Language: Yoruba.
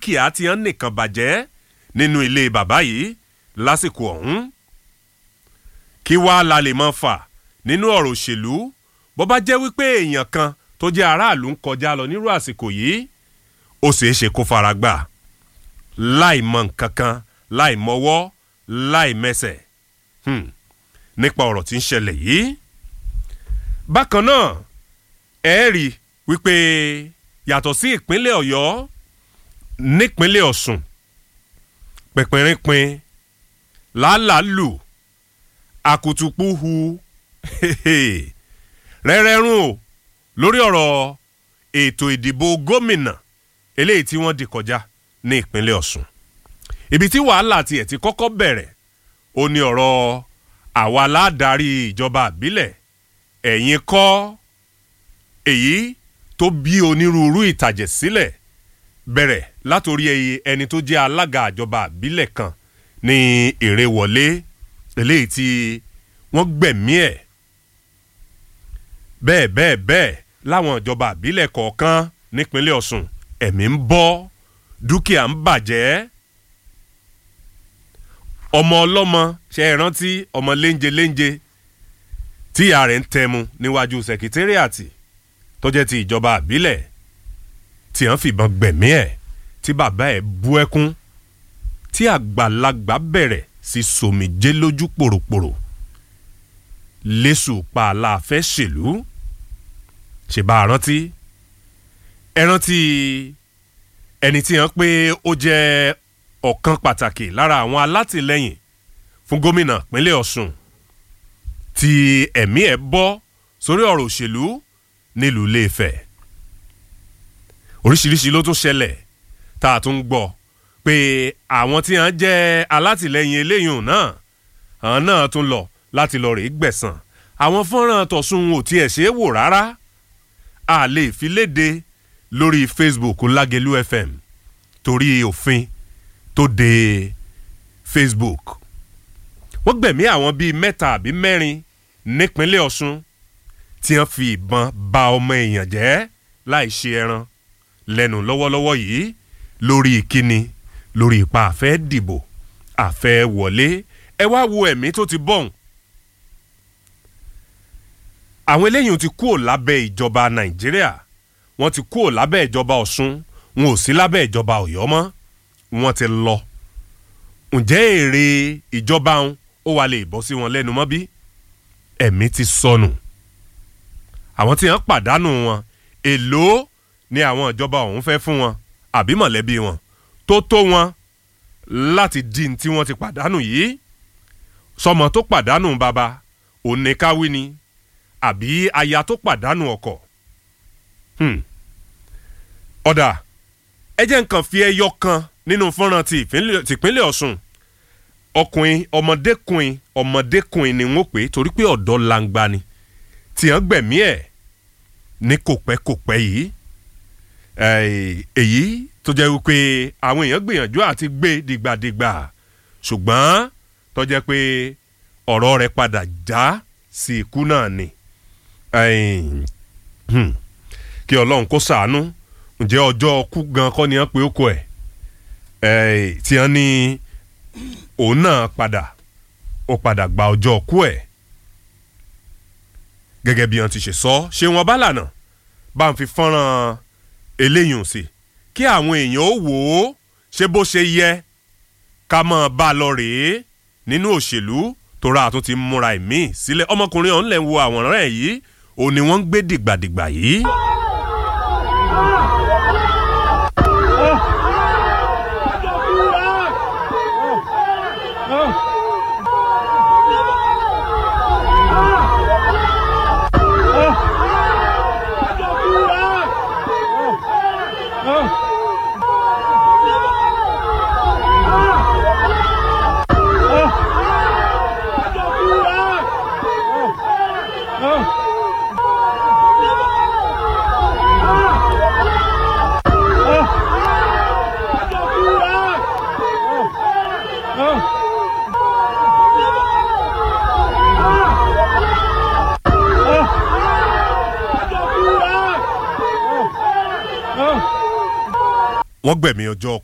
dúkìá tí wọ́n nìkan bàjẹ́ nínú ilé bàbá yìí lásìkò ọ̀hún kí wàá la lè mọ fà nínú ọ̀rọ̀ òṣèlú bó bá jẹ́ wípé èèyàn kan tó jẹ́ aráàlú ń kọjá lọ nírú àsìkò yìí ó ṣeé ṣe kó fara gbà láì mọ nǹkan kan láì mọwọ́ láì mẹsẹ̀ hmm. nípa ọ̀rọ̀ tí ń ṣẹlẹ̀ yìí bákan náà ẹ rí wípé yàtọ̀ sí ìpínlẹ̀ ọ̀yọ́ nípínlẹ̀ ọ̀ṣun pẹ̀pẹ̀rínpin làálàálù àkùtùpùhù rẹ́rẹ́rún o lórí ọ̀rọ̀ ètò ìdìbò gómìnà eléyìí tí wọ́n dì kọjá ní ìpínlẹ̀ ọ̀ṣun ibi tí wàhálà tiẹ̀ ti kọ́kọ́ bẹ̀rẹ̀ ó ní ọ̀rọ̀ àwa aládàárí ìjọba àbílẹ̀ ẹ̀yin kọ́ èyí tó bí onírúurú ìtàjẹ̀ sílẹ̀ bẹ̀rẹ̀ látòrí ẹni tó jẹ́ alága àjọba àbílẹ̀ kan ní èrèwọlé eléyìí tí wọ́n gbẹ̀mí ẹ̀ bẹ́ẹ̀ bẹ́ẹ̀ bẹ́ẹ̀ láwọn ìjọba àbílẹ̀ kọ̀ọ̀kan nípínlẹ̀ ọ̀ṣun ẹ̀mí ń bọ́ dúkìá ń bàjẹ́ ọmọ ọlọ́mọ ṣe é rántí ọmọ léńje léńje tí ìyá rẹ̀ ń tẹmu níwájú sẹkítẹ́rìàtì tó jẹ́ ti ìjọba àbílẹ̀ tí wọ́n fìbọn gbẹ̀mí ẹ̀ tí bàbá ẹ̀ bú ẹkún tí àgbàlagbà bẹ̀rẹ̀ sí sòmìjé lójú pòròpòrò lẹ́sù pa aláàfẹ́ ṣèlú ṣe bá a rántí ẹ rántí ẹni tí wọ́n pé ó jẹ́ ọ̀kan pàtàkì lára àwọn alátìlẹyìn fún gómìnà pínlẹ̀ ọ̀ṣun tí ẹ̀mí ẹ̀ bọ́ sórí ọ̀rọ̀ òṣèlú nílùú iléefẹ̀ oríṣiríṣi ló tún ṣẹlẹ̀ tá a tún gbọ́ pé àwọn tí wọ́n jẹ́ alátìlẹyìn eléyìí náà àwọn náà tún lọ láti lọ rèé gbẹ̀sán àwọn fọ́nrán tọ̀sùn ò tiẹ̀ ṣeé wò rárá a lè fi léde lórí facebook lágẹ̀lú fm torí òfin tó de facebook wọ́n gbẹ̀mí àwọn bíi mẹ́ta àbí mẹ́rin nípínlẹ̀ ọ̀ṣun tí wọ́n fi ìbọn ba ọmọ èèyàn jẹ́ láì ṣe ẹran lẹ́nu lọ́wọ́lọ́wọ́ yìí lórí ìkíni lórí ipa àfẹ́ dìbò àfẹ́ wọlé ẹ wá wo ẹ̀mí tó ti bọ̀hùn. àwọn eléyìí ti kúrò lábẹ́ ìjọba nàìjíríà wọ́n ti kúrò lábẹ́ ìjọba ọ̀ṣun wọn ò sí lábẹ́ ìjọba ọ̀yọ́ mọ́ wọ́n ti lọ. ǹjẹ́ èrè ìjọba wọn ó wà lè bọ́ sí wọn lẹ́nu mọ́ bí? ẹ̀mí ti sọnù. àwọn tí wọ́n pàdánù wọn èlò ni àwọn ìjọba ọ̀hún fẹ́ fún wọn àbí mọ̀lẹ́bí wọn tó tó wọn láti dín tí wọ́n ti pàdánù yìí sọmọ tó pàdánù bàbá oníkáwí ni àbí aya tó pàdánù ọkọ. ọ̀dà ẹ jẹ́ nǹkan fi ẹyọ kan nínú fọ́nrán ti ìpínlẹ̀ ọ̀ṣun ọkùnrin ọmọdékùnrin ọmọdékùnrin ni wọ́n pè é torí pé ọ̀dọ́ langba ni tí wọ́n gbẹ̀mí ẹ̀ ní kòpẹ́kòpẹ́ yìí èyí tó jẹ́ wípé àwọn èèyàn gbìyànjú àti gbé dìgbàdìgbà ṣùgbọ́n tó jẹ́ pé ọ̀rọ̀ rẹ̀ padà já sí ikú náà ni kí ọlọ́run kó sàánú ǹjẹ́ ọjọ́ ọkú gan kọ́ ni wọ́n pe ókó ẹ̀ tí wọ́n ní òun náà padà ó padà gba ọjọ́ ọkú ẹ̀ gẹ́gẹ́ bí wọ́n ti ṣe sọ ṣé wọ́n bá lànà bá ń fi fọ́nrán eléyìí sí kí àwọn èèyàn ó wò ó ṣé bó ṣe yẹ ká mọ̀ bá a lọ rèé nínú òṣèlú tóra àtún ti múra ẹ̀mí sílẹ̀ ọmọkùnrin ọ̀hún lẹ̀ ń wo àwòrán ẹ̀ yìí òun ni wọ́n ń gbé dìgbàdìgbà yìí. wọ́n gbẹ̀mí ọjọ́